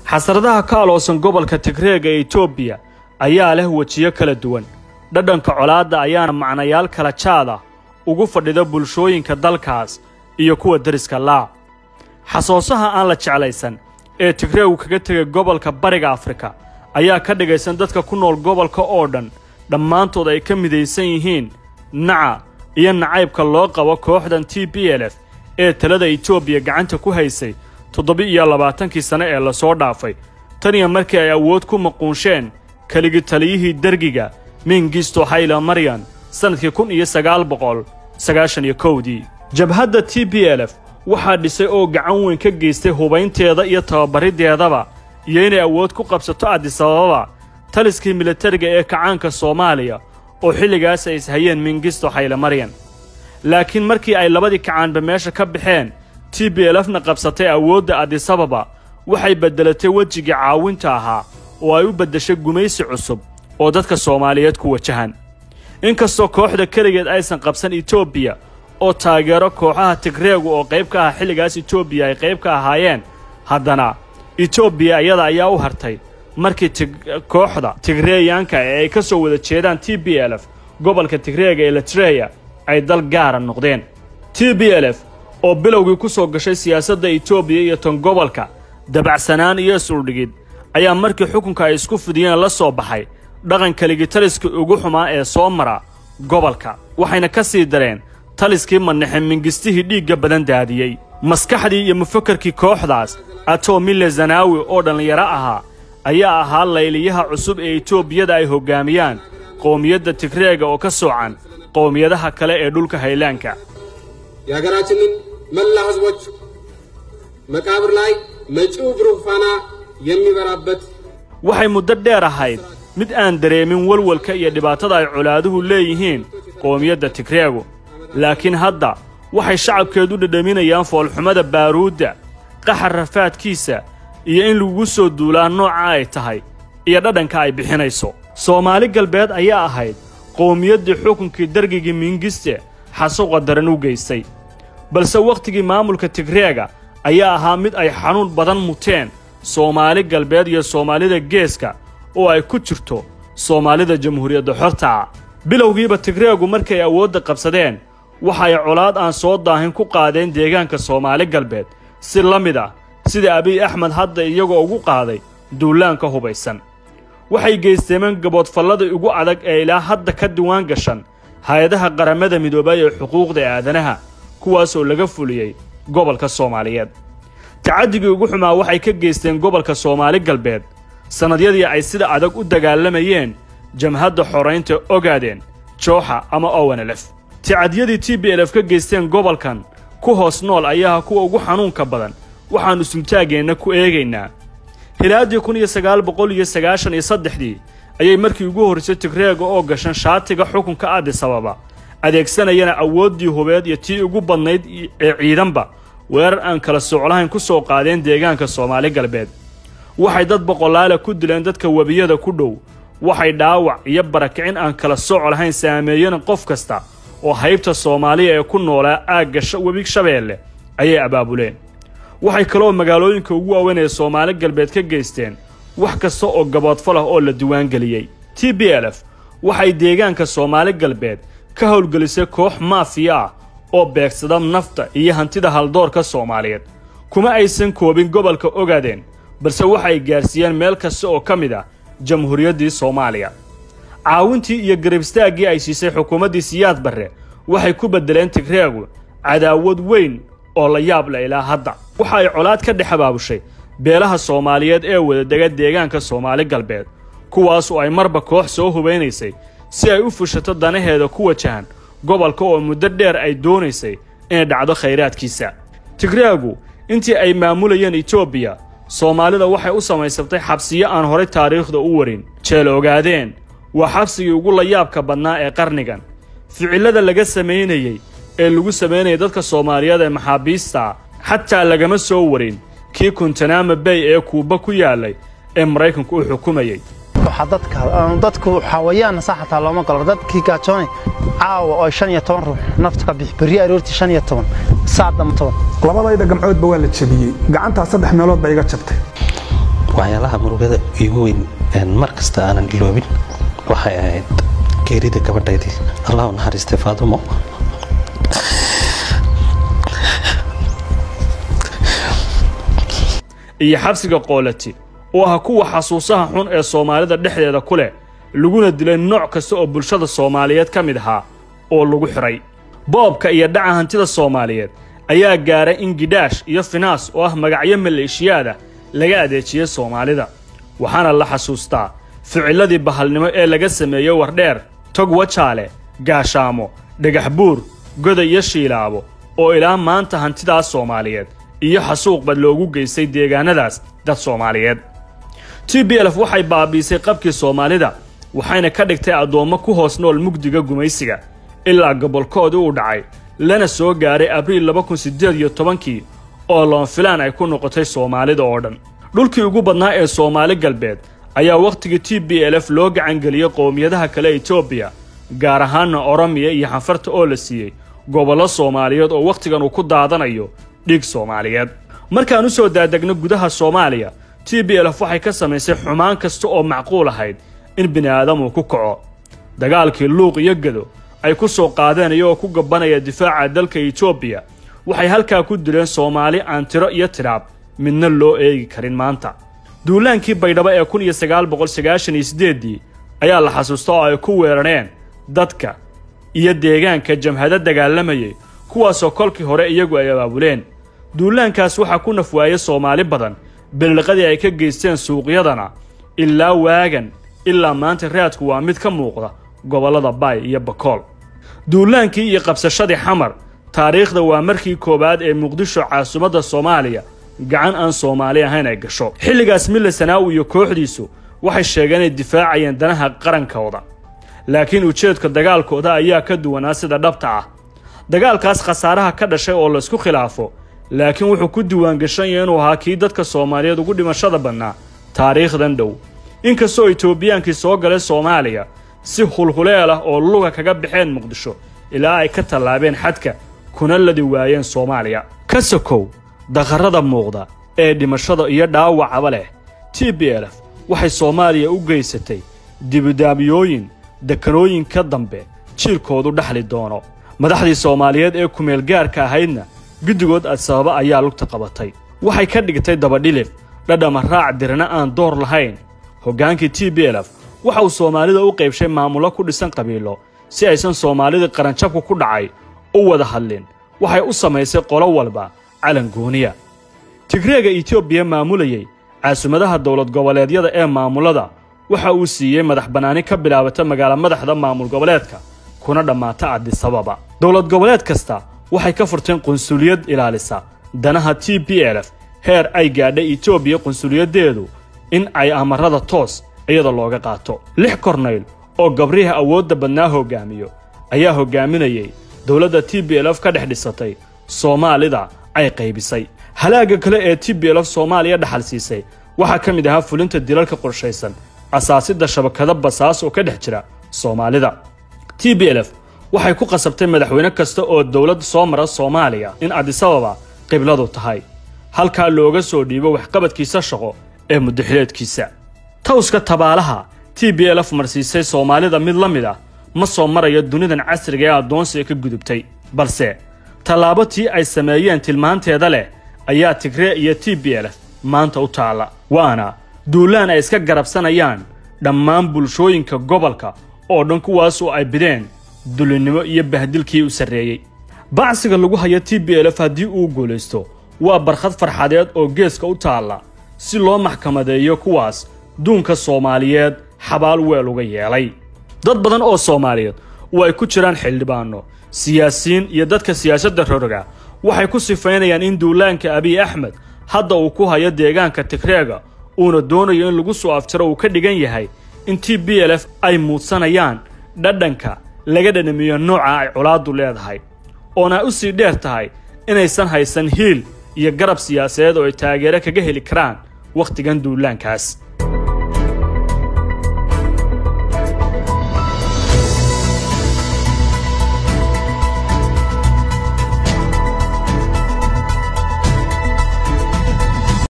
xasradaha ka aloosan gobolka tigreega ee etoobiya ayaa leh wejiyo kala duwan dhadhanka colaadda ayaana macnayaal kala jaad ah ugu fadhida bulshooyinka dalkaas iyo kuwa deriska laa xasoosaha aan la jeclaysan ee tigreegu kaga tegay gobolka bariga afrika ayaa ka dhigaysan dadka ku nool gobolka oo dhan dhammaantood ay ka midaysan yihiin naca iyo nacaybka loo qabo kooxdan t b l f ee talada etoobiya gacanta ku haysay toddoba-iyo labaatankii sane ee lasoo dhaafay tan iyo markii ay awood ku maquunsheen keligi taliyihii dergiga mingisto hayla maryan sannadkii kun iyo sagaal boqol sagaashan iyo kowdii jabhadda t b l f waxaa dhisay oo gacan weyn ka geystay hubaynteeda iyo tababariddeedaba iyo inay awood ku qabsato adisababa taliskii militariga ee kacaanka soomaaliya oo xilligaas ay ishayeen mingisto hayle maryan laakiin markii ay labadii kacaanba meesha ka baxeen t b lfna qabsatay awoodda adisababa waxay beddelatay wejigii caawinta ahaa oo ay u beddeshay gumaysi cusub oo dadka soomaaliyeed ku wajahan inkastoo kooxda keligeed aysan qabsan etoobiya oo taageero kooxaha tigreegu oo qayb ka ah xilligaas etoobiya ay qayb ka ahaayeen haddana etoobiya iyada ayaa u hartay markii kooxda tigreeyaanka ee ay ka soo wada jeedaan t b l f gobolka tigreega ee latreya ay dal gaara noqdeen t b l f oo bilowgii ku soo gashay siyaasadda etoobiya iyo tan gobolka dabacsanaan iyo isuldhigid ayaa markii xukunka ay isku fidiyeen la soo baxay dhaqan keligi taliskii ugu xumaa ee soo mara gobolka waxayna ka sii dareen taliskii madnaxe mingistihii dhiigga badan daadiyey maskaxdii iyo mufakarkii kooxdaas atomile zanaawi oo dhallinyaro ahaa ayaa ahaa layliyaha cusub ee etoobiyada ay hoggaamiyaan qowmiyadda tigreega oo ka soocan qowmiyadaha kale ee dhulka haylaanka የሀገራችንን መላ ሕዝቦች መቃብር ላይ መጪው ብሩህ ፋና የሚበራበት waxay muddo dheer ahayd mid aan dareemin walwalka iyo dhibaatada ay colaaduhu leeyihiin qowmiyadda tigreegu laakiin hadda waxay shacabkeedu dhedhaminayaan foolxumada baaruudda qaxar rafaadkiisa iyo in lagu soo duulaa nooca ay tahay iyo dhadhanka ay bixinayso soomaali galbeed ayaa ahayd qowmiyaddii xukunkii dargigii mingiste xasuuqa daran u geystay balse wakhtigii maamulka tigreega ayaa ahaa mid ay xanuun badan muteen soomaali galbeed iyo soomaalida geeska oo ay ku jirto soomaalida jamhuuriyadda xortaa bilowgiiba tigreegu markay awoodda qabsadeen waxa ay colaad aan soo daahin ku qaadeen deegaanka soomaali galbeed si la mid ah sida abiy axmed hadda iyagoo ugu qaaday duulaanka hubaysan waxay geysteemeen gaboodfalladii ugu adag ee ilaa hadda ka diwaan gashan hay-adaha qaramada midoobay ee xuquuqda aadanaha kuwaasoo laga fuliyey gobolka soomaaliyeed tacadigii ugu xumaa waxay ka geysteen gobolka soomaali galbeed sannadyadii ay sida adag u dagaalamayeen jamhadda xoraynta ogaadeen jooxa ama owenelef tacadyadii t b l f ka geysteen gobolkan ku hoos nool ayaa kuwa ugu xanuunka badan waxaannu sumtaaggeenna ku eegaynaa hilaaddii kun iyo sagaal boqol iyo sagaashan iyo saddexdii ayay markii ugu horraysay tigreega oo gashan shaatiga xukunka adisababa adeegsanayana awooddii hubeed iyo tii ugu badnayd ee ciidanba weerar aan kala soclahayn ku soo qaadeen deegaanka soomaali galbeed waxay dad boqolaala ku dileen dadka webiyada ku dhow waxay dhaawac iyo barakicin aan kala sooc lahayn saameeyeen qof kasta oo haybta soomaaliya ee ku noolaa aagga webi shabeelle ayay abaabuleen waxay kaloo magaalooyinka ugu waaweyn ee soomaali galbeed ka geysteen wax kasta oo gaboodfal ah oo la diiwaangeliyey t b l f waxay deegaanka soomaali galbeed ka howlgelisay koox maafiya ah oo beegsada nafta iyo hantida haldoorka soomaaliyeed kuma aysan koobin gobolka ogaadeen balse waxay gaarsiiyeen meel kasta oo ka mid ah jamhuuriyaddii soomaaliya caawintii iyo garibstaaggii ay siisay xukuumaddii siyaad barre waxay ku beddeleen tigreegu cadaawad weyn oo la yaab la ilaa hadda waxa ay colaad ka dhex abaabushay beelaha soomaaliyeed ee wadadega deegaanka soomaali galbeed kuwaas oo ay marba koox soo hubaynaysay si ay u fushato danaheeda ku wajahan gobolka oo muddo dheer ay doonaysay inay dhacdo khayraadkiisa tigreegu intii ay maamulayeen etoobiya soomaalida waxay u samaysatay xabsiyo aan horay taariikhda u warin jeel ogaadeen waa xabsigii ugu layaabka badnaa ee qarnigan ficillada laga samaynayey ee lagu samaynayay dadka soomaaliyeed ee maxaabiista xataa lagama soo warin kii kuntanaama bay ee kuuba ku yaallay ee maraykanku u xukumayey dadku xawayaan sa xataa looma galo dadkii gaajoonay caawa oo shan iyo toban ruux nafta ka bixi berri aroortii shan iyo toban saacdama toban labadayda gamcoodba waa la jebiyey gacantaa saddex meelood ba iga jabtay waxyaalaha murugada igu weyn mar kasta aanan iloobin waxay ahayd geerida gabadhaydii allah u naxariistay faadumo iyo xabsiga qoolati oo ah kuwa xasuusaha xun ee soomaalida dhexdeeda ku leh laguna dilay nooc kasta oo bulshada soomaaliyeed ka mid ahaa oo lagu xidhay boobka iyo dhaca hantida soomaaliyeed ayaa gaaray in gidhaash iyo finaas oo ah magacyo maleeshiyaada laga adeejiyey soomaalida waxaana la xasuustaa ficilladii bahalnimo ee laga sameeyey wardheer tog wajaale gaashaamo dhagax buur goda iyo shiilaabo oo ilaa maanta hantidaas soomaaliyeed iyo xasuuqba loogu geystay deegaanadaas dad soomaaliyeed t b lf waxay baabiisay qabkii soomaalida waxayna ka dhigtay addoommo ku hoos nool mugdiga gumaysiga ilaa gobolkoodii uu dhacay lana soo gaaray abriil laba kun siddeed iyo tobankii oo loonfilaan ay ku noqotay soomaalida oo dhan dhulkii ugu badnaa ee soomaali galbeed ayaa wakhtigii t b lf loo gacangeliyey qowmiyadaha kale etoobiya gaar ahaanna oromiya iyo xanfarta oo la siiyey gobollo soomaaliyeed oo wakhtigan uu ku daadanayo dhiig soomaaliyeed markaan u soo daadegno gudaha soomaaliya t b lf waxay ka samaysay xumaan kasta oo macquul ahayd in bini'aadamuu ku kaco dagaalkii luuq iyo gedo ay ku soo qaadeen iyagoo ku gabanaya difaaca dalka etoobiya waxay halkaa ku dileen soomaali aan tiro iyo tidhaab midna loo eegi karin maanta duulaankii baydhabo ee kun iyo sagaal boqol sagaashan iyo siddeeddii ayaa la xasuusta oo ay ku weerareen dadka iyo deegaanka jamhado dagaalamayay kuwaasoo kolkii hore iyagu ay abaabuleen duulaankaas waxaa ku nafwaayey soomaali badan belliqadii ay ka geysteen suuqyadana ilaa waagan ilaa maanta raadku waa mid ka muuqda gobollada baay iyo bakool duulaankii iyo qabsashadii xamar taariikhda waa markii koowaad ee muqdisho caasimadda soomaaliya gacan aan soomaali ahayn ay gasho xilligaas mille sanaawi iyo kooxdiisu waxay sheegeen inay difaacayeen danaha qarankooda laakiin ujeedka dagaalkooda ayaa ka duwanaa sida dhabta ah dagaalkaas khasaaraha ka dhashay oo laysku khilaafo laakiin wuxuu ku diiwaangashan yahay inuu ahaa kii dadka soomaaliyeed ugu dhimashada badnaa taariikhdan dhow inkastoo etoobiyaankii soo galay soomaaliya si hulhuleel ah oo luga kaga baxeen muqdisho ilaa ay ka tallaabeen xadka kuna ladi waayeen soomaaliya ka sokow daqarrada muuqda ee dhimashada iyo dhaawacaba leh t b lf waxay soomaaliya u geysatay dibidaamyooyin dekanooyin ka dambe jiilkoodu dhaxli doono madaxdii soomaaliyeed ee kumeelgaarka ahaydna guddigood adsababa ayaa lugta qabatay waxay ka dhigtay dabadhilif dhadhama raac dirna aan door lahayn hoggaankii t b lf waxa uu soomaalida u qaybshay maamullo ku dhisan qabiilo si aysan soomaalidii qaranjabku ku dhacay u wada hadlin waxay u samaysay qolo walba calan gooniya tigreega etoobiya maamulayey caasimaddaha dowlad goboleedyada ee maamullada waxa uu siiyey madax bannaani ka bilaabata magaala madaxda maamul goboleedka kuna dhammaata adisababa dowlad goboleed kasta waxay ka furteen qunsuliyad ilaalisa danaha t b lf heer ay gaadhay etoobiya qunsuliyaddeedu in ay amarada toos iyada looga qaato lix kornayl oo gabrihi awoodda badnaa hoggaamiyo ayaa hoggaaminayey dowladda t b lf ka dhex dhisatay soomaalida ay qaybisay halaagga kale ee t b lf soomaaliya dhaxal siisay waxaa ka mid ahaa fulinta dilalka qorshaysan asaasidda shabakado basaas oo ka dhex jira soomaalida t b lf waxay ku qasabtay madaxweyne kasta oo dowlad soo mara soomaaliya in adisababa qibladu tahay halkaa looga soo dhiibo waxqabadkiisa shaqo ee muddaxileedkiisa tawska tabaalaha t b lf marsiisay soomaalida mid la mid ah ma soo marayo dunidan casriga ee addoonsiga ka gudubtay balse tallaabo tii ay sameeyeen tilmaanteeda leh ayaa tigree iyo t b lf maanta u taalla waana duulaan ay iska garabsanayaan dhammaan bulshooyinka gobolka oo dhan kuwaasoo ay bideen dulinnimo iyo bahdilkii u sarreeyey bacsiga lagu haya t b lf haddii uu guulaysto waa barkhad farxadeed oo geeska u taalla si loo maxkamadeeyo kuwaas duunka soomaaliyeed xabaal weel uga yeelay dad badan oo soomaaliyeed oo ay ku jiraan xildhibaanno siyaasiyiin iyo dadka siyaasadda roroga waxay ku sifaynayaan in duulaanka abiy axmed hadda uu ku hayo deegaanka tigreega uuna doonayo in lagu soo aftiro uu ka dhigan yahay in t b lf ay muudsanayaan dhadhanka laga dhanamiyo nooca ay colaaddu leedahay oona ay u sii dheer tahay inaysan haysan hiil iyo garab siyaasadeed oo ay taageero kaga heli karaan wakhtigan duulaankaas